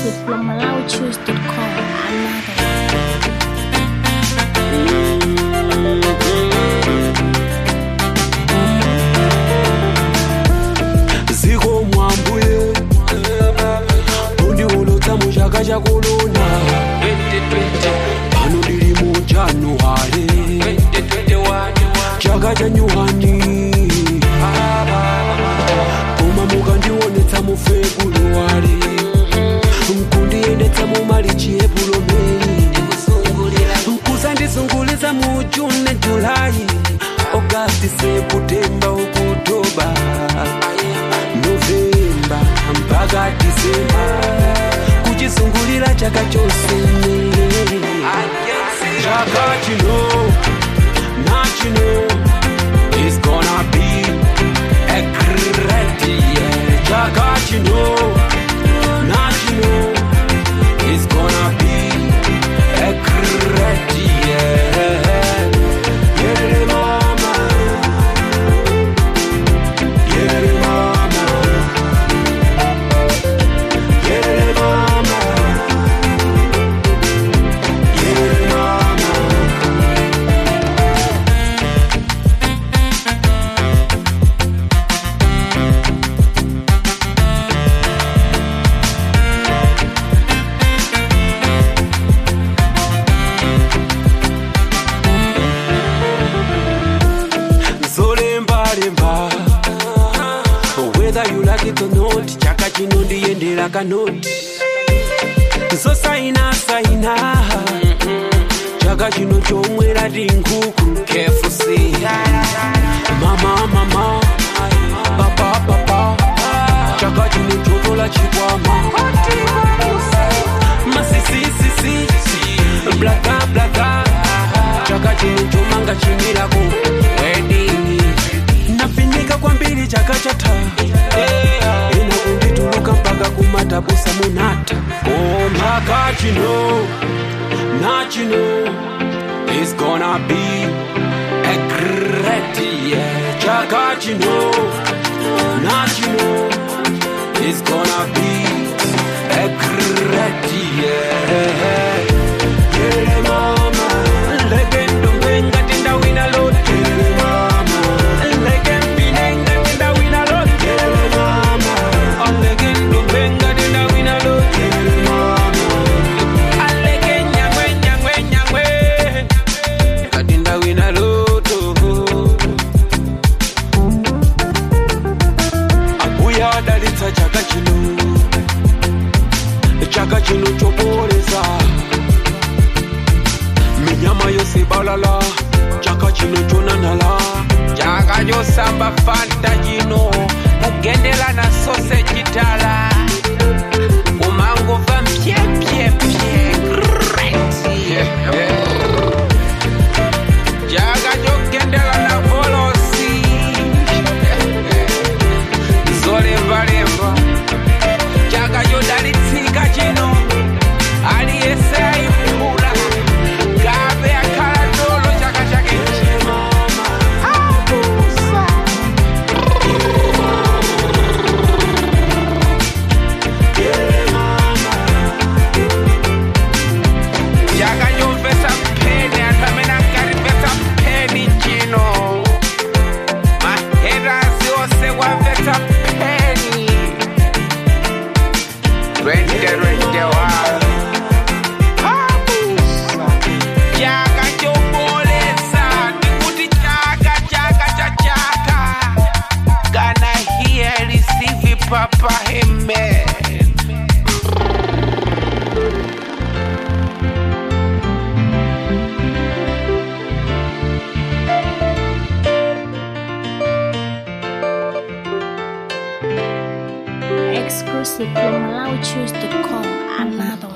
Exclusive from MalauChoose.com. Another. ziko mwambuye undiwolotsa mu chaka chakulona pano ndili mu januwale chaka cha nyuwani koma mukandionetsa mu febuluwale nkundiyendetsa mu malichi epulo meyi nkuzandizunguliza mu june julayi ogasti septemba okutoba novemba mpaka disemba kuchizungulira chaka chose chaka chino nachino is gonna be a great year chaka chino nachino is gonna be a great year yeah, mama yeah, mama yeah, mama yeah, mama zolembalemba whether you like it or not chaka chino ndiyendera kanoti zosainasaina chaka chino chomwera tinkuku kfc mama mama papa papa chaka chino chotola chikwama masisisisi blaka blaka chaka chino chomanga chimirako wedini nafinyika kwambiri chaka chata ina kundituluka mpaka kumatabusa munata o chaka chino nachino is gonna be a great year chaka chino nachino is gonna be a great year yeah, mama legendo mbenga tinda wina lote mama legendo tinda wina lote mama legendo mbenga tinda wina lote mama alege nyangwe nyangwe nyangwe katinda wina loto abuya adalitsa chaka chino chaka chino choporesa minyama yose balala chaka chino chonanala chaka chosamba fanta chino kugendera na sausage tala kumangova mpyepyepye chaka chogendera na volosi zolembalemba chaka chodalitsika chino aliyese ayiphula gabe akhala tolo chaka chake chino chakanyomvesa mpeni atamene ankalimvesa mpeni chino maherasi ose kwamvesa mpeni 2021 chakachobolesa ndikuti chaka chaka cha chaka kana hiya receive papa amen Exclusive from MalauChoose.com. Another.